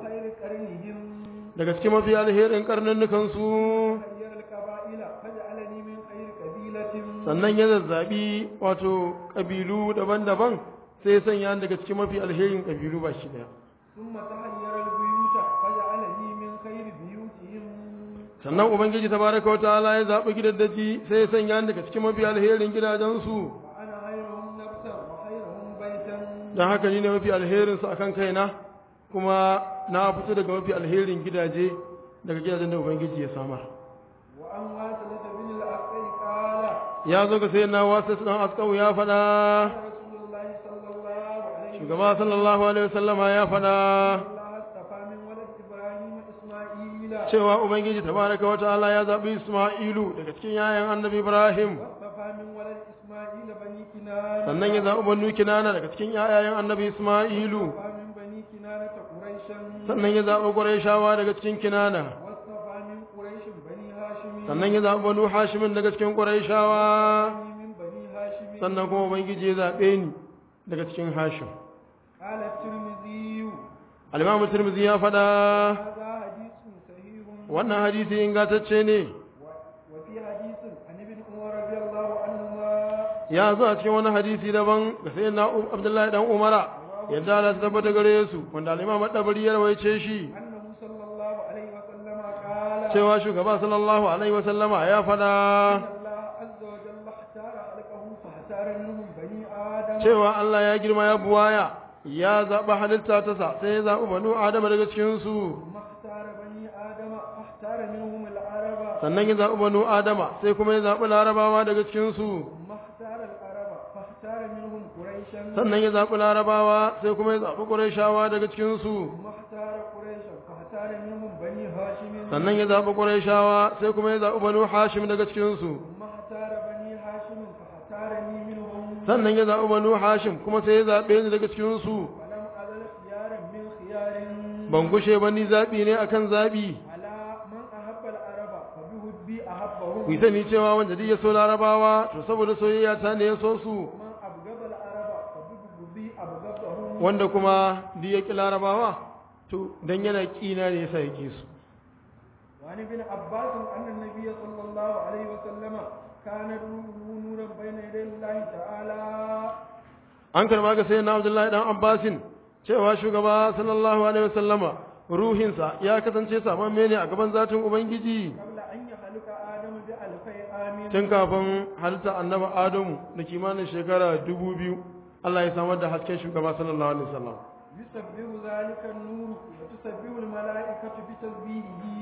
خير قرنهم daga cikin mafi alherin karnannukan su خير القبائل فجعلني من خير قبيلة sannan ya zazzabi wato kabilu daban-daban sai ya sanya ni daga cikin mafi alherin kabilu ba shi daya ثم تحير البيوت فجعلني من خير بيوتهم sannan ubangiji tabaraka wa ta'ala ya zaɓi gidaddaji sai ya sanya ni daga cikin mafi alherin gidajensu وأنا خيرهم نفسا وخيرهم بيتا don haka ni ne mafi alherinsu a kan kaina kuma na fito daga mafi alherin gidaje daga gidajen da ubangiji ya samar وأن واصلة بن الأسقي قال ya zo ga sayyidina wasu dan askau ya faɗa رسول الله صلى الله عليه shugaba sallallahu alaihi wasallama ya faɗa الله اصطفى من ولد إبراهيم إسماعيل cewa ubangiji tabaraka wa ta'ala ya zaɓi isma'ilu daga cikin yayan annabi ibrahim واصطفى من ولد إسماعيل بني كنانة sannan ya zaɓi banu kinana daga cikin yayan annabi isma'ilu واصطفى من بني كنانة قريشا sannan ya zaɓi qurayshawa daga cikin kinana واصطفى من قريش بني هاشم sannan ya zaɓi banu hashimin daga cikin qurayshawa من بني هاشم sannan kuma ubangiji ya zaɓe ni daga cikin hashim قال الترمذي al-imam tirmidhi ya faɗa هذا حديث صحيح wannan hadisi ingantacce ne و- وفي حديث عن ابن عمر رضي الله عنهما ya zo a cikin wani hadisi daban ga sayyidina U- abdullahi dan umara yadda Allah ta tabbata gare su wanda al-imam ad-dabari ya rawaice shi أنه صلى الله عليه وسلم قال cewa shugaba sallallahu alaihi wa sallama ya faɗa إن الله عز وجل اختار خلقه فاختار منهم بني آدم cewa Allah ya girma ya buwaya ya zaɓi halitta ta sa sai ya zaɓi banu adama daga cikin su ثم اختار بني آدم فاختار منهم العرب sannan ya zaɓi banu adama sai kuma ya zaɓi larabawa daga cikin su ثم اختار العرب فاختار منهم قريشا sannan ya zaɓi larabawa sai kuma ya zaɓi ƙurayshawa daga cikin su ثم اختار قريشا فاختار منهم بني هاشم sannan ya zaɓi ƙurayshawa sai kuma ya zaɓi banu hashim daga cikin su ثم اختار بني هاشم فاختارني منهم sannan ya zaɓi banu hashim kuma sai ya zaɓe ni daga cikin su ولم أزل خيارا من خيار ban gushe ba ni zaɓi ne akan zaɓi على من أحب العرب فبحبي أحبهم ku yi sani cewa wanda duk ya so larabawa to saboda soyayya ta ne ya so su من أبغض العرب فبحبي أبغضهم wanda kuma duk ya ƙi larabawa to dan yana ƙina ne yasa ya ƙi su وعن ابن عباس أن النبي صلى الله عليه وسلم كان روحه نورا بين يدي الله تعالى an karba ga sayyidina abdullahi dan abbasin cewa shugaba sallallahu alaihi wasallama ruhinsa ya kasance samamme ne a gaban zatin ubangiji قبل أن يخلق آدم بألفي آمين tun kafin halitta annabi adamu da kimanin shekara dubu biyu Allah ya samar da hasken shugaba sallallahu alaihi wasallam يسبح ذلك النور وتسبح الملائكة بتسبيحه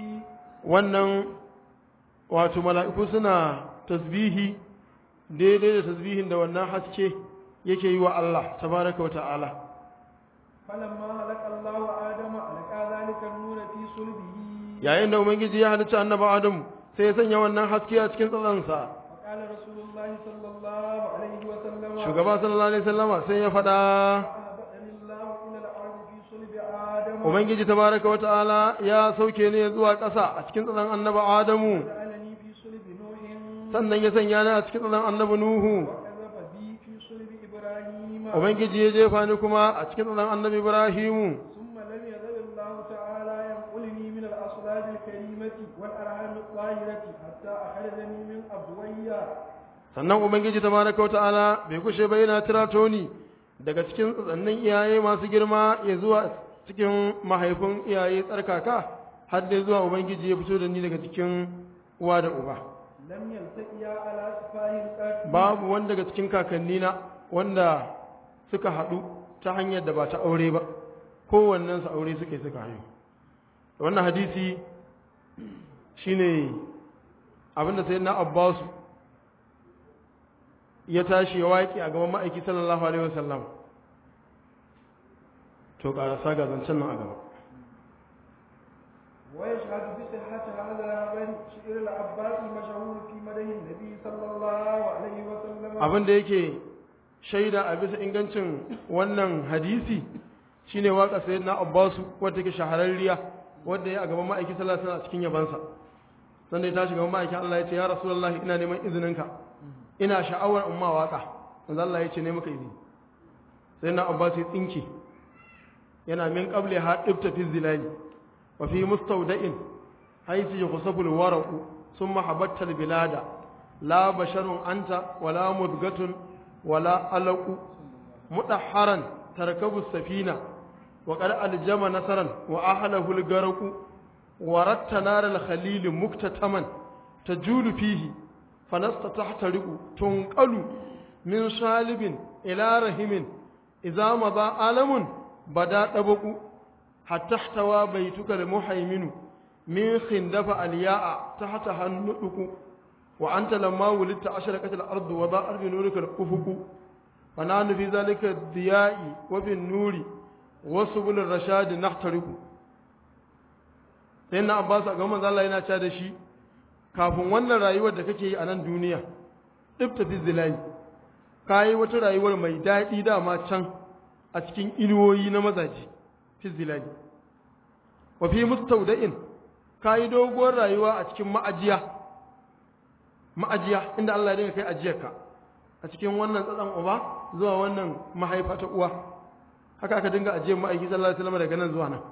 wannan wato mala'iku suna tasbihi daidai da tasbihin da wannan haske yake yi wa Allah tabaraka wa ta'ala فلما خلق الله آدم ألقى ذلك النور في صلبه yayin da ubangiji ya halicci annabi adamu sai ya sanya wannan haske a cikin tsatsansa وقال رسول الله صلى الله عليه وسلم shugaba sallallahu alaihi wasallama sai ya faɗa أهبطني الله إلى الأرض في صلب آدم ubangiji tabaraka wa ta'ala ya sauke ne zuwa ƙasa a cikin tsatsan annabi adamu وجعلني في صلب نوح sannan ya sanya ni a cikin tsatsan annabi nuhu وكذب بي في صلب إبراهيم ubangiji ya jefa ni kuma a cikin tsatsan annabi ibrahimu ثم لم يزل الله تعالى ينقلني من الأصلاب الكريمة والأرحام الطاهرة حتى أخرجني من أبويا sannan ubangiji tabaraka wa ta'ala bai kushe ba yana tirato ni daga cikin tsatsannin iyaye masu girma ya zuwa cikin mahaifin iyaye tsarkaka har dai zuwa ubangiji ya fito da ni daga cikin uwa da uba لم يلتقيا على سفاه قط babu wanda daga cikin kakannina wanda suka haɗu ta hanyar da ba ta aure ba kowannen su aure suke suka hayo wannan hadisi shine abinda sai na abbasu ya tashi ya waƙi a gaban ma'aiki sallallahu alaihi wasallam to ƙarasa ga zancen nan a gaba ويشهد بصحة هذا الخبر شعر العباس المشهور في مدح النبي صلى الله عليه وسلم abin da yake shaida a bisa ingancin wannan hadisi shine waka sayyidina Abbasu wadda take shahararriya wadda ya a gaban ma'aiki sallallahu alaihi wasallam a cikin yabansa sannan ya tashi gaban ma'aikin Allah ya ce ya rasulullahi ina neman izininka ina sha'awar umma waka manzo Allah ya ce ne maka izini sayyidina Abbasu ya tsinke yana min qabli ha dibta fi zilali wa fi mustawda'in haythu yukhsafu alwaraqu thumma habatta albilada la basharun anta wala mudgatun wala alaqu mudahharan tarkabu safina wa qad aljama nasaran wa ahlahu algaraqu ورت نار الخليل مكتتما تجول فيه فلست تحترق تنقل من صالب إلى رحم إذا مضى عالم بدا طبق حتى احتوى بيتك المحيمن من خندف الياء تحتها النطق وأنت لما ولدت أشرقت الأرض وضاءت بنورك الأفق ونحن في ذلك الضياء وفي النور وسبل الرشاد نحترق sai na abbas a ga manzo Allah yana cewa da shi kafin wannan rayuwar da kake yi a nan duniya dibta fi zilali kayi wata rayuwar mai daɗi dama can a cikin inuwoyi na mazaji fi zilali wa fi mustawda'in kayi doguwar rayuwa a cikin ma'ajiya ma'ajiya inda Allah ya dinga kai ajiyarka a cikin wannan tsatsan uba zuwa wannan mahaifa ta uwa haka aka dinga ajiyar ma'aiki sallallahu alaihi wasallam daga nan zuwa nan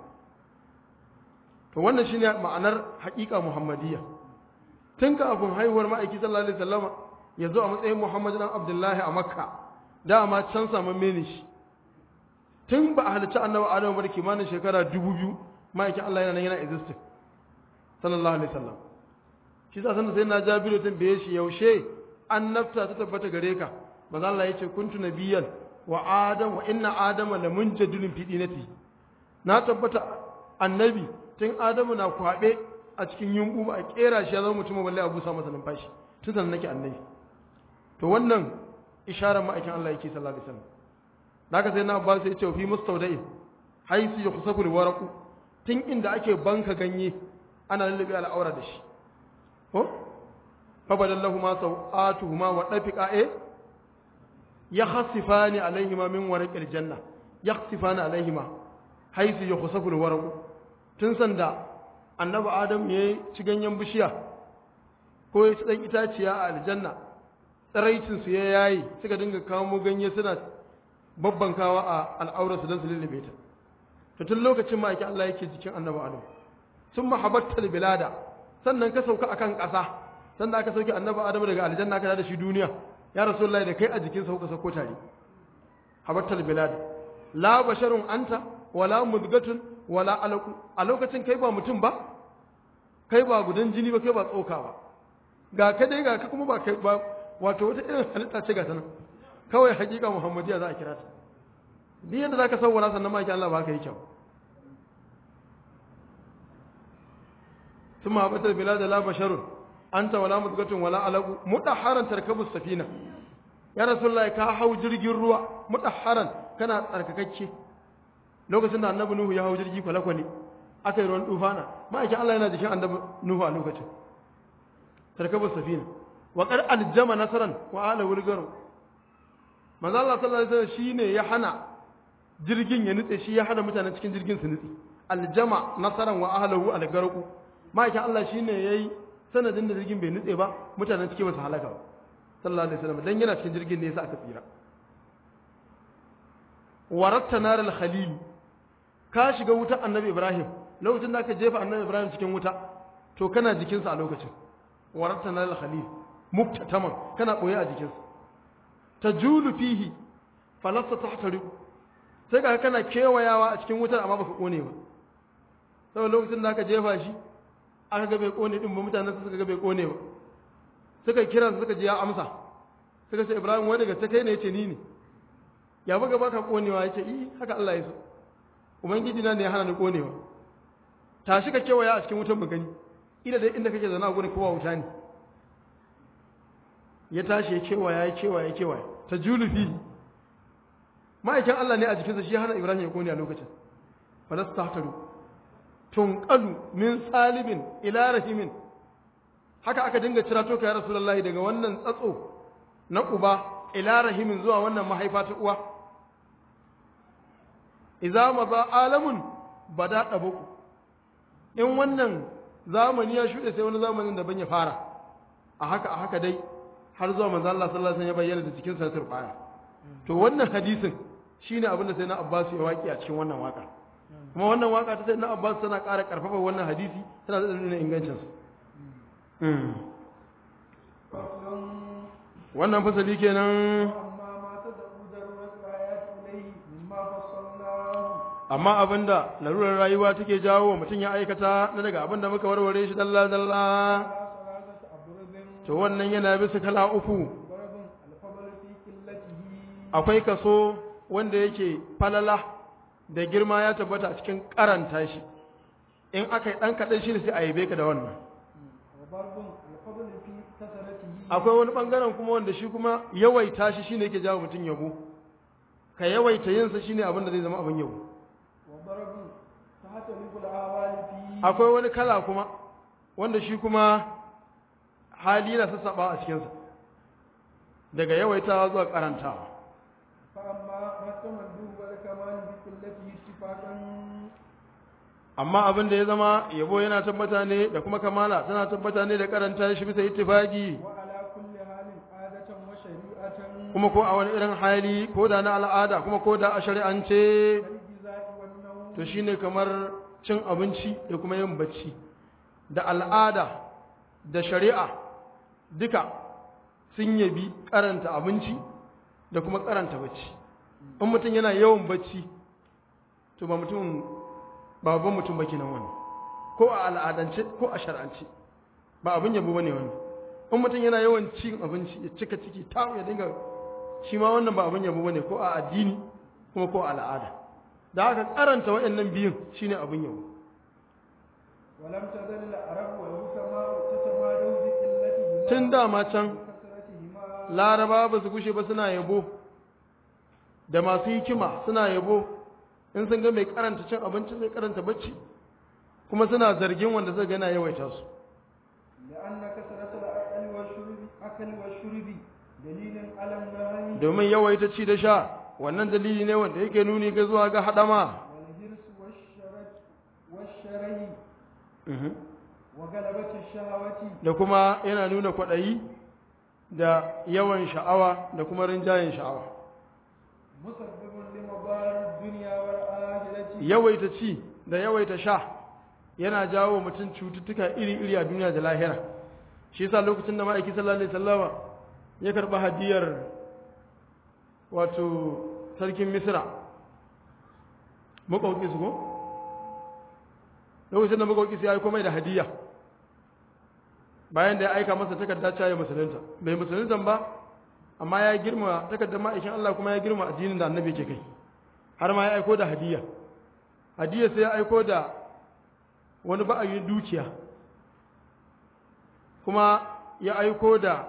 to wannan shine ma'anar haƙiƙa muhammadiyya tun kafin haihuwar ma'aiki sallallahu alaihi wasallam ya zo a matsayin muhammad dan abdullahi a makka dama can saman mene shi tun ba a halicci annabi adamu bar kimanin shekara dubu biyu ma'aikin allah yana nan yana existing sallallahu alaihi wasallam shi sa sanda sai na jabiru tun bai shi yaushe annabta ta tabbata gare ka manzo Allah ya ce kuntu nabiyyan wa adam wa inna adama lamunjadilun fi dinati na tabbata annabi tun adamu na kwaɓe a cikin yunƙu ba a ƙera shi ya zama mutum balle a busa masa numfashi tun sannan nake annabi to wannan isharar ma'aikin Allah yake sallallahu alaihi wasallam naka sai na Abbas ya ce fi mustawda'in haisu yukhsafu alwaraqu tun inda ake banka ganye ana lullube al'aura da shi ko fa badallahu ma sawatuhuma wa dafiqa e yakhsifani alaihima min waraqil janna yakhsifani alaihima haisu yukhsafu alwaraqu tun sanda annabi adam ya ci ganyen bishiya ko ya ci ɗan itaciya a aljanna tsiraicinsu ya yayi suka dinga kamo ganye suna babbankawa a al'aurarsu don su lullube ta to tun lokacin ma ake Allah yake jikin annabi adam sun mahabattar bilada sannan ka sauka akan ƙasa sannan aka sauke annabi adam daga aljanna aka da shi duniya ya rasulullahi da kai a jikin sauka sauko tare habattar bilada la basharun anta wala mudgatun wala alaku a lokacin kai ba mutum ba kai ba gudan jini ba kai ba tsoka ba ga ka dai ga ka kuma ba kai ba wato wata irin halitta ce ga ta nan kawai hakika muhammadiya za a kira ta duk yadda za ka sauwara sannan ma Allah ba ka yi kyau ثم هبط البلاد لا بشر أنت ولا مدغة ولا علق مدحرا تركب السفينة يا رسول الله ka hau jirgin ruwa mudahharan kana tsarkakakke lokacin da annabi nuhu ya hau jirgi kwale-kwale aka yi ruwan tufana ma'aikin Allah yana jikin annabi nuhu a lokacin tarkabar safina wa qad aljama nasaran wa ala wulgaru manzo Allah sallallahu alaihi wasallam shine ya hana jirgin ya nutse shi ya hana mutanen cikin jirgin su nutse aljama nasaran wa ahlahu algarqu ma'aikin Allah shine yayi sanadin da jirgin bai nutse ba mutanen cikin ba su halaka ba sallallahu alaihi wasallam dan yana cikin jirgin ne yasa aka tsira waratta naral khalil ka shiga wutar annabi ibrahim lokacin da aka jefa annabi ibrahim cikin wuta to kana jikinsa a lokacin waratta naral khalil muktataman kana boye a jikinsa tajulu fihi falasta tahtariqu sai ka kana kewayawa a cikin wutar amma baka kone ba saboda lokacin da aka jefa shi aka ga bai kone din ba mutanen suka ga bai kone ba suka kira suka ji ya amsa suka ce ibrahim wani daga kai ne yace ni ne ya buga baka konewa yace i haka Allah ya so ubangiji na ne ya hana ni konewa tashi ka kewaya a cikin wutar mu gani ida dai inda kake zana gurin kowa wuta ne ya tashi ya kewaya ya kewaya ya kewaya ta julu fi ma'aikin Allah ne a jikinsa shi ya hana Ibrahim ya kone a lokacin falas tahtaru tunqalu min salibin ila rahimin haka aka dinga cirato ka ya rasulullahi daga wannan tsatso na uba ila rahimin zuwa wannan mahaifa ta uwa idza maza alamun bada dabuku in wannan zamani ya shuɗe sai wani zamanin da ban ya fara a haka a haka dai har zuwa manzo Allah sallallahu alaihi wasallam ya bayyana da cikin sa turbaya to wannan hadisin shine abin da sai na Abbas ya waki a cikin wannan waka kuma wannan waka ta sayyidina Abbas tana ƙara ƙarfafa wannan hadisi tana da nuna ingancin sa فصل wannan fasali kenan وأما ما تدعو ضرورة الآيات إليه مما فصلناه amma abinda larurar rayuwa take jawo wa mutum ya aikata na daga abinda muka warware shi dalla dalla على ثلاثة أضرب to wannan yana bisa kala uku ضرب الفضل في قلته akwai kaso wanda yake falala da girma ya tabbata a cikin karanta shi in aka yi ɗan kaɗan shi ne sai a yabe ka da wannan وضرب الفضل في كثرته akwai wani ɓangaren kuma wanda shi kuma yawaita shi shine yake jawo mutum yabo ka yawaita yinsa shine abin da zai zama abin yabo وضرب تختلف الأعمال فيه akwai wani kala kuma wanda shi kuma hali na sassaɓa a cikinsa daga yawaitawa zuwa karantawa فأما ما التمدد والكمال بقلته اتفاقا amma abin da ya zama yabo yana tabbata ne da kuma kamala tana tabbata ne da karanta shi bisa ittifaqi وعلى كل حال عادة وشريعة kuma ko a wani irin hali ko da na al'ada kuma ko da a shari'ance كالجزاء والنوم to shine kamar cin abinci da kuma yin bacci da al'ada da shari'a duka sun yabi karanta abinci da kuma karanta bacci in mutum yana yawan bacci to ba mutum ba babban mutum ba kenan wannan ko a al'adance ko a shar'ance ba abin yabo bane wannan in mutum yana yawan cin abinci ya cika ciki ta ya dinga shi ma wannan ba abin yabo bane ko a addini kuma ko a al'ada da haka karanta waɗannan biyun shine abin yabo ولم تزل العرب والحكماء تتمادوا بقلتهما tun dama can وكثرتهما laraba ba su gushe ba suna yabo da masu hikima suna yabo in sun ga mai karanta cin abinci mai karanta bacci kuma suna zargin wanda zai gana yawaita su لأن كثرة الأكل والشرب أكل والشرب دليل على النهي domin yawaita ci da sha wannan dalili ne wanda yake nuni ga zuwa ga hadama والهرس والشرج والشره وغلبة الشهوة da kuma yana nuna kwaɗayi da yawan sha'awa da kuma rinjayen sha'awa مسبب لمضار الدنيا والآخرة yawaita ci da yawaita sha yana jawo mutum cututtuka iri-iri a duniya da lahira shi yasa lokacin da ma'aiki sallallahu alaihi wasallama ya karɓi hadiyar wato sarkin misra makauki su ko lokacin da makauki su ya aiko mai da hadiya bayan da ya aika masa takarda cewa ya musulunta bai musulunta ba amma ya girma takardar ma'aikin Allah kuma ya girma addinin da annabi ke kai har ma ya aiko da hadiya hadiya sai ya aiko da wani ba'ayin dukiya kuma ya aiko da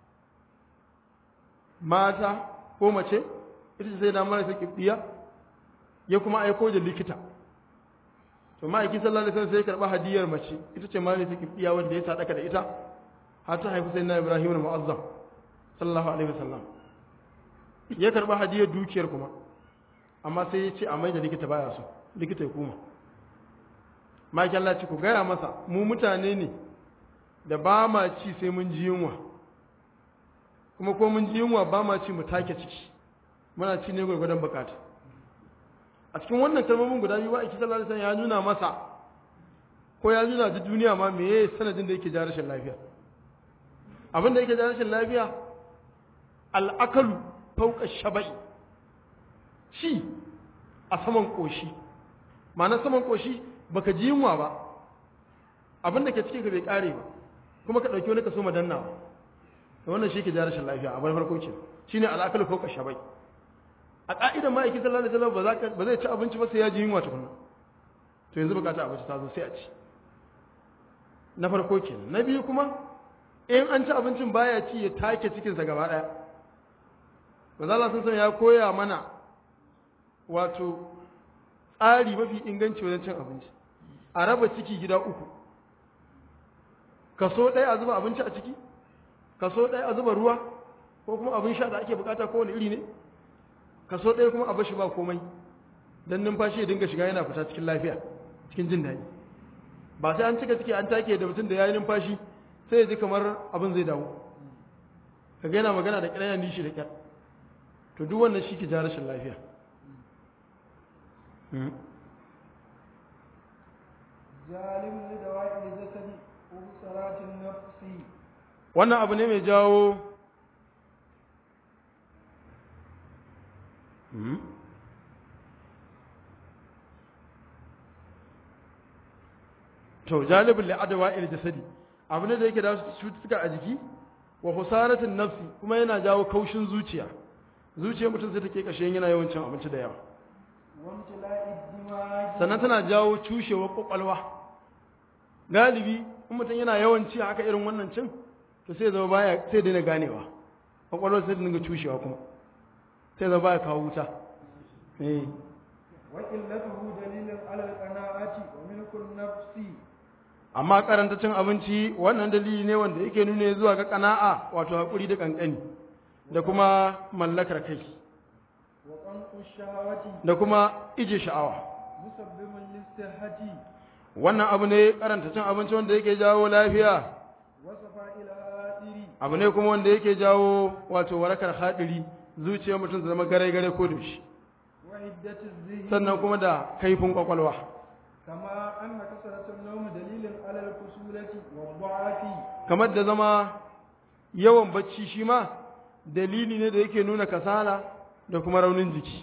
mata ko mace ita ce sai da marasa kibdiya ya kuma aiko da likita to ma'aiki sallallahu alaihi wasallam sai ya karba hadiyar mace ita ce marasa kibdiya wanda ya sadaka da ita har ta haifi sayyidina Ibrahim al-Mu'azzam sallallahu alaihi wasallam ya karba hadiyar dukiyar kuma amma sai ya ce a mai da likita baya so likita ya kuma maki Allah ce ku gaya masa mu mutane ne da ba ma ci sai mun ji yunwa kuma ko mun ji yunwa ba ma ci mu take ciki muna ci ne gwargwadon bukata a cikin wannan kalmomin guda biyu ba a sallallahu alaihi ya nuna masa ko ya nuna da duniya ma meye sanadin da yake ja rashin lafiya abin da yake ja rashin lafiya al'akalu fauka shaba'i ci a saman koshi ma'ana saman koshi baka ji yunwa ba abin da ke cikin ka bai kare ba kuma ka dauki wani kaso madanna to wannan shi ke ja rashin lafiya a farko ce shine al'akalu fauka shabai a ka'idan ma'aikin sallallahu alaihi wasallam ba za ka ba zai ci abinci ba sai ya ji yunwa tukunna to yanzu bukata abinci ta zo sai a ci na farko kenan na biyu kuma in an ci abincin baya ci ya take cikinsa gaba daya manzo Allah sun san ya koya mana wato tsari mafi inganci wajen cin abinci a raba ciki gida uku kaso ɗaya a zuba abinci a ciki kaso ɗaya a zuba ruwa ko kuma abin sha da ake bukata kowane iri ne kaso ɗaya kuma a bashi ba komai don numfashi ya dinga shiga yana fita cikin lafiya cikin jin daɗi ba sai an cika ciki an take da mutum da ya yi numfashi sai ya ji kamar abin zai dawo ka yana magana da ƙiraya nishi da ƙyar to duk wannan shi ke ja rashin lafiya جالب لدواء الجسد وبصرات النفس wannan abu ne mai jawo to jalibin la'adawa il jasadi abu ne da yake da cututtuka a jiki wa husaratin nafsi kuma yana jawo kaushin zuciya zuciyar mutum sai take kashe yana yawan cin abinci da yawa وامتلاء الدماغ sannan tana jawo cushewar kwakwalwa galibi in mutum yana yawan ci haka irin wannan cin to sai zama baya sai daina ganewa kwakwalwar sai dinga cushewa kuma sai zama baya kawo wuta eh وقلته دليل على القناعة وملك النفس amma karanta cin abinci wannan dalili ne wanda yake nuna zuwa ga kana'a wato hakuri da kankani da kuma mallakar kai وقنق الشهوة da kuma ije sha'awa مسبب للصحة wannan abu ne karanta cin abinci wanda yake jawo lafiya وصفاء الآثر abu ne kuma wanda yake jawo wato warakar hadiri zuciyar mutum ta zama gare-gare ko da shi وعدة الذهن sannan kuma da kaifin kwakwalwa كما أن كثرة النوم دليل على الكسولة والضعف kamar da zama yawan bacci shi ma dalili ne da yake nuna kasala da kuma raunin jiki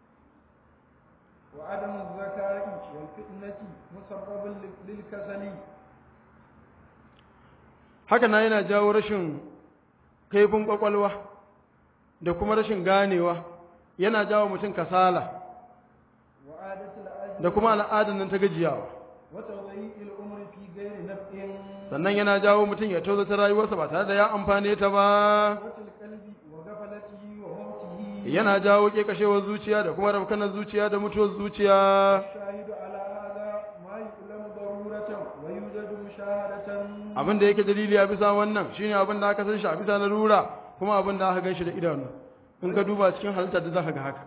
وعدم الذكاء والفتنة مسبب للكسل haka na yana jawo rashin kaifin kwakwalwa da kuma rashin ganewa yana jawo mutum kasala وعادة العجز da kuma al'adar nan ta gajiyawa وتضييع الأمر في غير نفع sannan yana jawo mutum ya tozata rayuwarsa ba tare da ya amfane ta ba القلب وغفلته وموته yana jawo kekashewar zuciya da kuma rafkanar zuciya da mutuwar zuciya الشاهد على هذا ما يعلم ضرورة ويوجد مشاهدة abin da yake dalili a bisa wannan shine abin da aka san shi a bisa larura kuma abin da aka gan shi da idanu in ka duba cikin halittar da zaka ga haka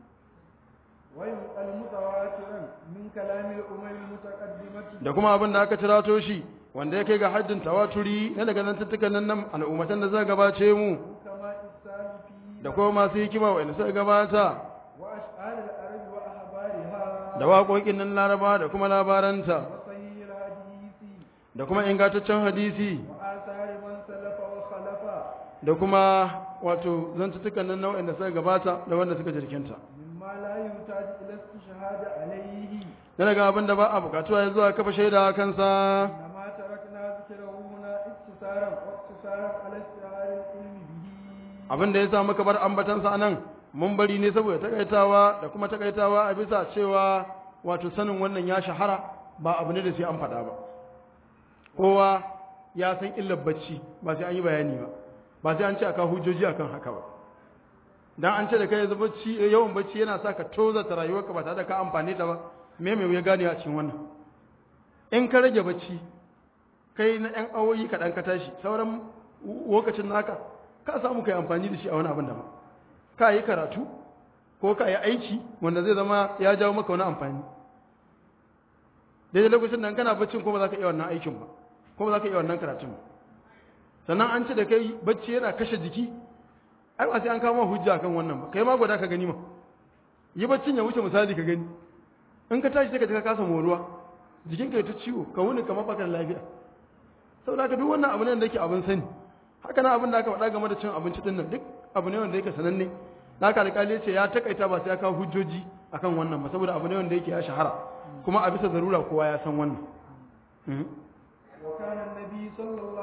وينقل متواترا من كلام الأمم المتقدمة da kuma abin da aka cirato shi wanda ya kai ga haddin tawaturi na daga zantuttukan nan nan al'ummatan da suka gabace mu كما السالفين da kuma masu hikima wa'anda suka gabata وأشعار العرب وأخبارها da waƙoƙin nan laraba da kuma labaranta وصحيح الحديث da kuma ingantaccen hadisi وآثار من سلف وخلف da kuma wato zantuttukan nan na wa'anda suka gabata da wanda suka jirkinta مما لا يحتاج إلى استشهاد عليه na daga abin da ba a bukatuwa ya zuwa kafa shaida a kansa إنما تركنا ذكره هنا اختصارا واقتصارا على استعار العلم به abin da ya sa muka bar ambatansa a nan mun bari ne saboda takaitawa da kuma takaitawa a bisa cewa wato sanin wannan ya shahara ba abu ne da sai an faɗa ba kowa ya san illar bacci ba sai an yi bayani ba ba sai an ce aka hujjoji akan haka ba dan an ce da kai yanzu bacci yawan bacci yana sa ka tozata rayuwarka ba tare da ka amfane ta ba me me ya gane a cikin wannan in ka rage bacci kai na yan awoyi kaɗan ka tashi sauran lokacin naka ka samu kai amfani da shi a wani abin da ba ka yi karatu ko ka yi aiki wanda zai zama ya jawo maka wani amfani daidai lokacin da kana baccin kuma za ka iya wannan aikin ba kuma za ka iya wannan karatun ba sannan an ce da kai bacci yana kashe jiki ai ba sai an kama hujja kan wannan ba kai ma gwada ka gani ma yi baccin ya wuce misali ka gani in ka tashi sai ka ji ka kasa moruwa jikinka ya ta ciwo ka wuni kamar baka da lafiya saboda haka duk wannan abu ne da yake abin sani haka na abin da aka faɗa game da cin abinci din nan duk abu ne wanda yake sananne da aka alƙali ya ce ya takaita ba sai ya kawo hujjoji akan wannan ba saboda abu ne wanda yake ya shahara kuma a bisa zarura kowa ya san wannan Mhm. وكان النبي صلى الله